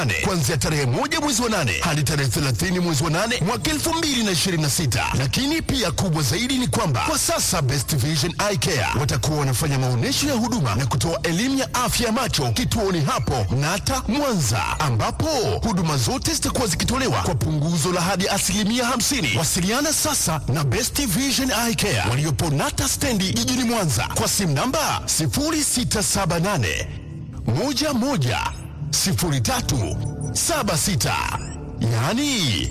nane kuanzia tarehe moja mwezi wa nane hadi tarehe 30 mwezi wa nane mwaka 2026. Lakini pia kubwa zaidi ni kwamba kwa sasa Best Vision Eye Care watakuwa wanafanya maonyesho ya huduma na kutoa elimu ya afya ya macho kituoni hapo Nata Mwanza, ambapo huduma zote zitakuwa zikitolewa kwa punguzo la hadi asilimia 50. Wasiliana sasa na Best Vision Eye Care waliopo Nata stendi jijini Mwanza kwa simu namba 0678 11 03 76 yaani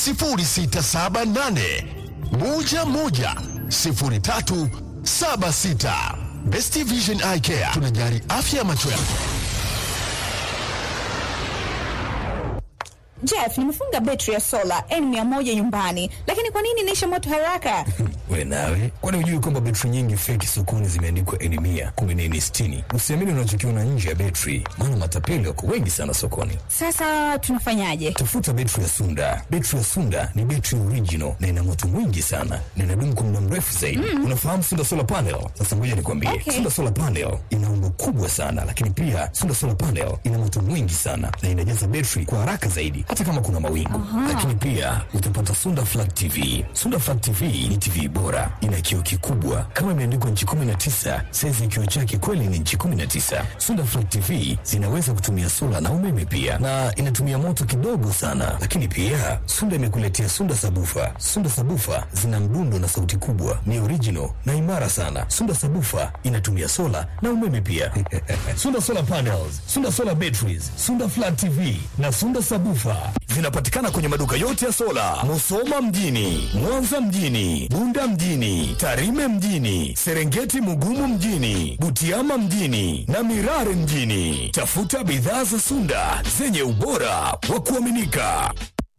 0678 11 03 76. Best Vision Eye Care tunajali afya ya macho yako. Jeff, nimefunga betri ya sola N100 nyumbani, lakini kwa nini inaisha moto haraka? We nawe, kwani hujui kwamba betri nyingi feki sokoni zimeandikwa N100 kumbe ni N60? Usiamini unachokiona nje ya betri, maana matapeli wako wengi sana sokoni. Sasa tunafanyaje? Tafuta betri ya Sunda. Betri ya Sunda ni betri original na ina moto mwingi sana na inadumu kwa muda mrefu zaidi. Unafahamu Sunda Solar Panel? Sasa ngoja nikwambie, Okay. Sunda Solar Panel ina umbo kubwa sana, lakini pia Sunda Solar Panel ina moto mwingi sana na inajaza betri kwa haraka zaidi, hata kama kuna mawingu. Lakini pia utapata Sunda Flat TV. Sunda Flat TV ni TV bora, ina kioo kikubwa kama imeandikwa nchi 19, saizi ya kioo chake kweli ni nchi 19. Sunda Flat TV zinaweza kutumia sola na umeme pia, na inatumia moto kidogo sana. Lakini pia Sunda imekuletea Sunda Sabufa. Sunda Sabufa zina mdundo na sauti kubwa, ni original na imara sana. Sunda Sabufa inatumia sola na umeme pia. Sunda Solar Panels, Sunda Solar Batteries, Sunda Flat TV na Sunda Sabufa zinapatikana kwenye maduka yote ya sola, Musoma mjini, Mwanza mjini, Bunda mjini, Tarime mjini, Serengeti Mugumu mjini, Butiama mjini na Mirare mjini. Tafuta bidhaa za Sunda zenye ubora wa kuaminika.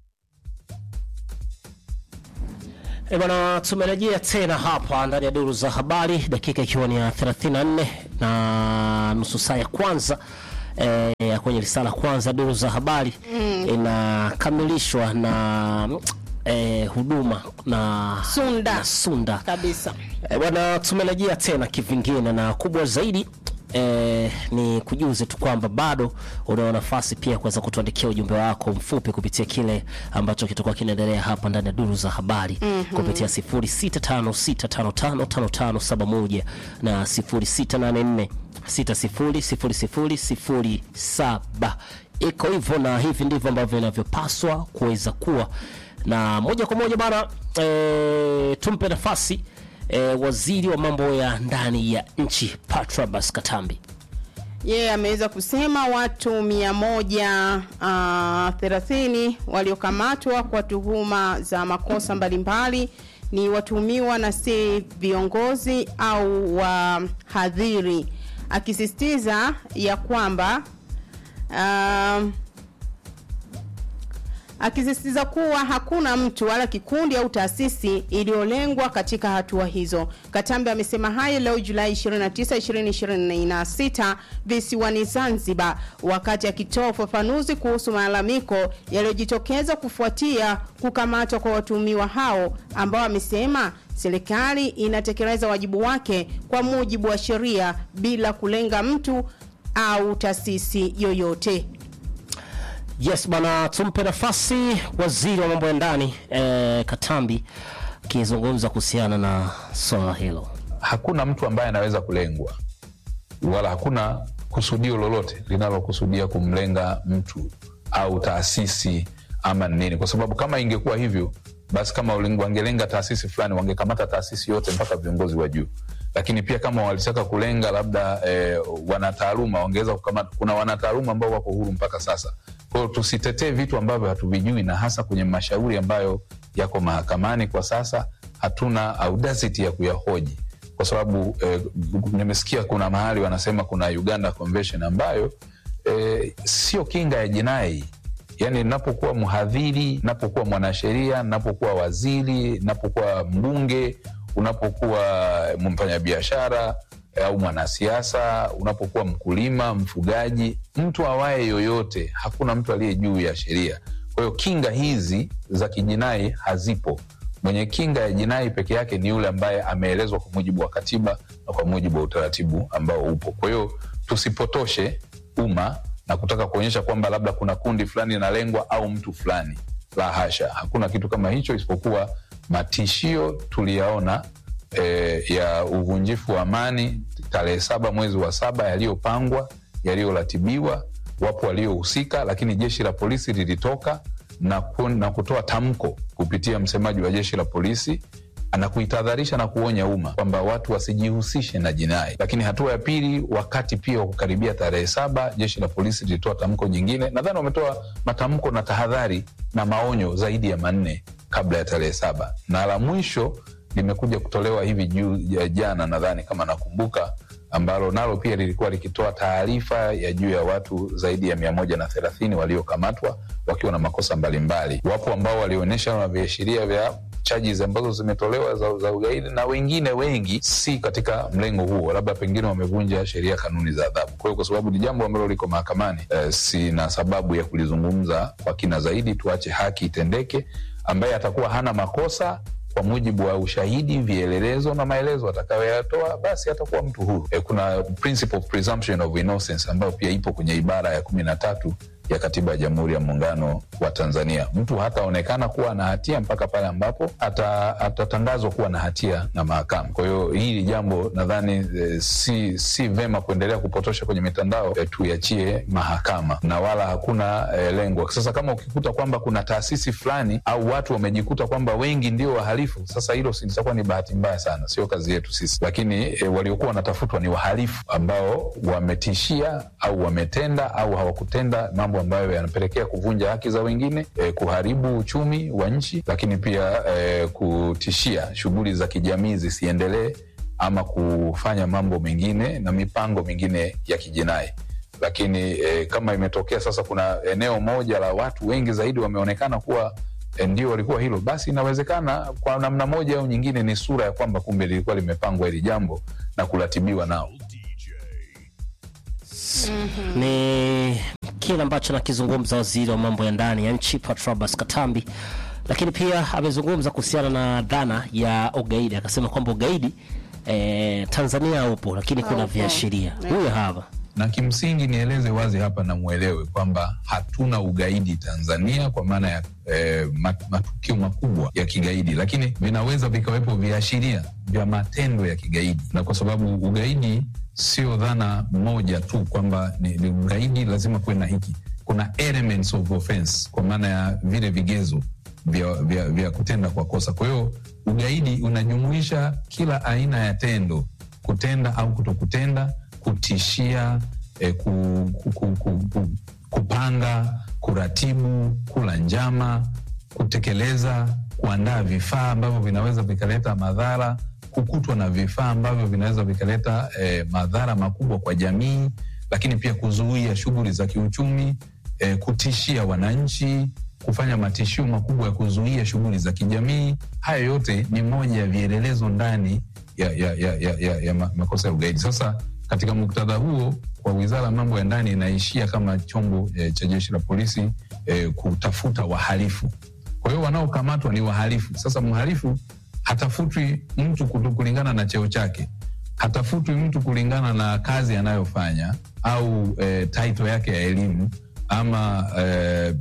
E bwana, tumerejea tena hapa ndani ya duru za habari, dakika ikiwa ni ya 34 na nusu saa ya kwanza eh, ya kwenye risala kwanza duru za habari inakamilishwa na eh, huduma na Sunda. na Sunda kabisa. E, bwana tumerejea tena kivingine na kubwa zaidi e, ni kujuze tu kwamba bado unao nafasi pia kuweza kutuandikia ujumbe wako mfupi kupitia kile ambacho kitakuwa kinaendelea hapa ndani ya duru za habari kupitia 0656555571 na 0684 600007 iko hivyo na hivi ndivyo ambavyo inavyopaswa kuweza kuwa na moja kwa moja bana e, tumpe nafasi e, waziri wa mambo ya ndani ya nchi Patrobas Katambi. Yeye ameweza kusema watu mia moja uh, thelathini waliokamatwa kwa tuhuma za makosa mbalimbali ni watuhumiwa na si viongozi au wahadhiri, akisisitiza ya kwamba um, akisisitiza kuwa hakuna mtu wala kikundi au taasisi iliyolengwa katika hatua hizo. Katambi amesema hayo leo Julai 29, 2026 visiwani Zanzibar, wakati akitoa ufafanuzi kuhusu malalamiko yaliyojitokeza kufuatia kukamatwa kwa watuhumiwa hao ambao amesema serikali inatekeleza wajibu wake kwa mujibu wa sheria bila kulenga mtu au taasisi yoyote. Yes bana, tumpe nafasi waziri wa mambo ya ndani e, Katambi akizungumza kuhusiana na swala hilo. hakuna mtu ambaye anaweza kulengwa wala hakuna kusudio lolote linalokusudia kumlenga mtu au taasisi ama nini, kwa sababu kama ingekuwa hivyo basi kama uling- wangelenga taasisi fulani wangekamata taasisi yote mpaka viongozi wa juu. Lakini pia kama walitaka kulenga labda eh, wanataaluma wangeweza kukamata. Kuna wanataaluma ambao wako huru mpaka sasa. Kwa hiyo tusitetee vitu ambavyo hatuvijui, na hasa kwenye mashauri ambayo yako mahakamani kwa sasa, hatuna audacity ya kuyahoji kwa sababu eh, nimesikia kuna mahali wanasema kuna Uganda Convention ambayo eh, sio kinga ya jinai. Yani napokuwa mhadhiri, napokuwa mwanasheria, napokuwa waziri, napokuwa mbunge, unapokuwa mfanyabiashara eh, au mwanasiasa, unapokuwa mkulima, mfugaji, mtu awaye yoyote, hakuna mtu aliye juu ya sheria. Kwa hiyo kinga hizi za kijinai hazipo. Mwenye kinga ya jinai peke yake ni yule ambaye ameelezwa kwa mujibu wa katiba na kwa mujibu wa utaratibu ambao upo. Kwa hiyo tusipotoshe umma na kutaka kuonyesha kwamba labda kuna kundi fulani linalengwa au mtu fulani. La hasha, hakuna kitu kama hicho, isipokuwa matishio tuliyaona e, ya uvunjifu wa amani tarehe saba mwezi wa saba yaliyopangwa yaliyoratibiwa, wapo waliohusika, lakini jeshi la polisi lilitoka na, ku, na kutoa tamko kupitia msemaji wa jeshi la polisi na kuitahadharisha na kuonya umma kwamba watu wasijihusishe na jinai. Lakini hatua ya pili, wakati pia wa kukaribia tarehe saba, jeshi la polisi lilitoa tamko jingine. Nadhani wametoa matamko na tahadhari na maonyo zaidi ya manne kabla ya tarehe saba, na la mwisho limekuja kutolewa hivi juu ya jana, nadhani kama nakumbuka, ambalo nalo pia lilikuwa likitoa taarifa ya juu ya watu zaidi ya mia moja na thelathini waliokamatwa wakiwa na makosa mbalimbali. Wapo ambao walionyesha na viashiria vya charges ambazo zimetolewa za, za ugaidi na wengine wengi si katika mlengo huo, labda pengine wamevunja sheria, kanuni za adhabu. Kwa hiyo kwa sababu ni jambo ambalo liko mahakamani, eh, sina sababu ya kulizungumza kwa kina zaidi. Tuache haki itendeke. Ambaye atakuwa hana makosa kwa mujibu wa ushahidi, vielelezo na maelezo atakayoyatoa, basi atakuwa mtu huru. E, kuna principle of presumption of innocence ambayo pia ipo kwenye ibara ya kumi na tatu ya katiba ya Jamhuri ya Muungano wa Tanzania. Mtu hataonekana kuwa na hatia mpaka pale ambapo ata- atatangazwa kuwa na hatia na mahakama. Kwa hiyo hili jambo nadhani e, si, si vema kuendelea kupotosha kwenye mitandao e, tuiachie mahakama na wala hakuna e, lengo. Sasa kama ukikuta kwamba kuna taasisi fulani au watu wamejikuta kwamba wengi ndio wahalifu, sasa hilo si- litakuwa ni bahati mbaya sana, sio kazi yetu sisi. Lakini e, waliokuwa wanatafutwa ni wahalifu ambao wametishia au wametenda au hawakutenda mambo ambayo yanapelekea kuvunja haki za wengine, e, kuharibu uchumi wa nchi, lakini pia e, kutishia shughuli za kijamii zisiendelee ama kufanya mambo mengine na mipango mingine ya kijinai lakini e, kama imetokea sasa kuna eneo moja la watu wengi zaidi wameonekana kuwa e, ndio walikuwa hilo, basi inawezekana kwa namna moja au nyingine ni sura ya kwamba kumbe lilikuwa limepangwa hili jambo na kuratibiwa nao. ni kile ambacho nakizungumza waziri wa mambo ya ndani ya nchi Patrobas Katambi, lakini pia amezungumza kuhusiana na dhana ya ugaidi, akasema kwamba ugaidi eh, Tanzania upo, lakini kuna Haupo. viashiria. Yeah. Huyo hapa na kimsingi nieleze wazi hapa na mwelewe kwamba hatuna ugaidi Tanzania kwa maana ya eh, mat- matukio makubwa ya kigaidi, lakini vinaweza vikawepo viashiria vya matendo ya kigaidi, na kwa sababu ugaidi sio dhana moja tu kwamba ni, ni ugaidi lazima kuwe na hiki. Kuna elements of offense kwa maana ya vile vigezo vya, vya, vya kutenda kwa kosa. Kwa hiyo ugaidi unajumuisha kila aina ya tendo, kutenda au kutokutenda, kutishia, eh, ku, ku, ku, ku, ku, kupanga, kuratibu, kula njama, kutekeleza, kuandaa vifaa ambavyo vinaweza vikaleta madhara, kukutwa na vifaa ambavyo vinaweza vikaleta eh, madhara makubwa kwa jamii, lakini pia kuzuia shughuli za kiuchumi, eh, kutishia wananchi, kufanya matishio makubwa ya kuzuia shughuli za kijamii. Haya yote ni moja ya vielelezo ndani ya, ya, ya, ya, ya, ya ma- makosa ya ugaidi. Sasa katika muktadha huo, kwa wizara ya mambo ya ndani inaishia kama chombo eh, cha jeshi la polisi eh, kutafuta wahalifu. Kwa hiyo wanaokamatwa ni wahalifu. Sasa mhalifu hatafutwi mtu kutu- kulingana na cheo chake, hatafutwi mtu kulingana na kazi anayofanya au eh, title yake ya elimu ama eh,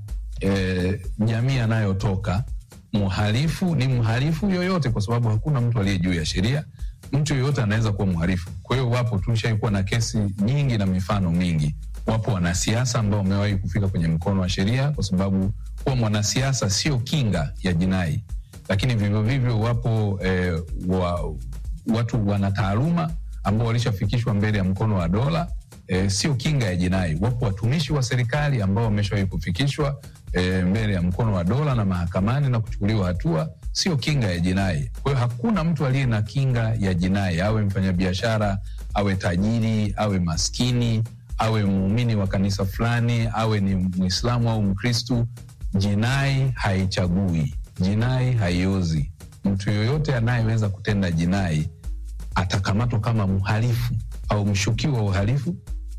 eh, jamii anayotoka. Mhalifu ni mhalifu yoyote, kwa sababu hakuna mtu aliye juu ya sheria. Mtu yoyote anaweza kuwa mhalifu. Kwa hiyo wapo, tulishaikuwa na kesi nyingi na mifano mingi. Wapo wanasiasa ambao wamewahi kufika kwenye mkono wa sheria, kwa sababu kuwa mwanasiasa sio kinga ya jinai, lakini vivyo vivyo wapo eh, wa, watu wana taaluma ambao walishafikishwa mbele ya mkono wa dola e, sio kinga ya jinai. Wapo watumishi wa serikali ambao wameshawahi kufikishwa e, mbele ya mkono wa dola na mahakamani na kuchukuliwa hatua, sio kinga ya jinai. Kwa hiyo hakuna mtu aliye na kinga ya jinai, awe mfanyabiashara, awe tajiri, awe maskini, awe muumini wa kanisa fulani, awe ni Mwislamu au Mkristu. Jinai haichagui, jinai haiozi. Mtu yoyote anayeweza kutenda jinai atakamatwa kama mhalifu au mshukiwa wa uhalifu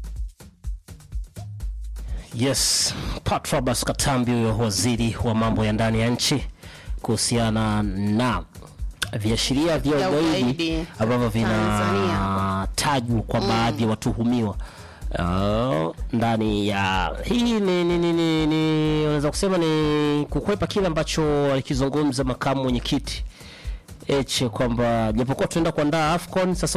Yes, Patrobas Katambi, huyo waziri wa mambo ya ndani ya nchi, kuhusiana na viashiria vya Ya ugaidi ugaidi ambavyo Tanzania. vinatajwa kwa baadhi ya watuhumiwa uh, ndani ya hii ni, ni, ni, ni, ni unaweza kusema ni kukwepa kile ambacho alikizungumza makamu mwenyekiti Heche kwamba japokuwa tunaenda kuandaa AFCON sasa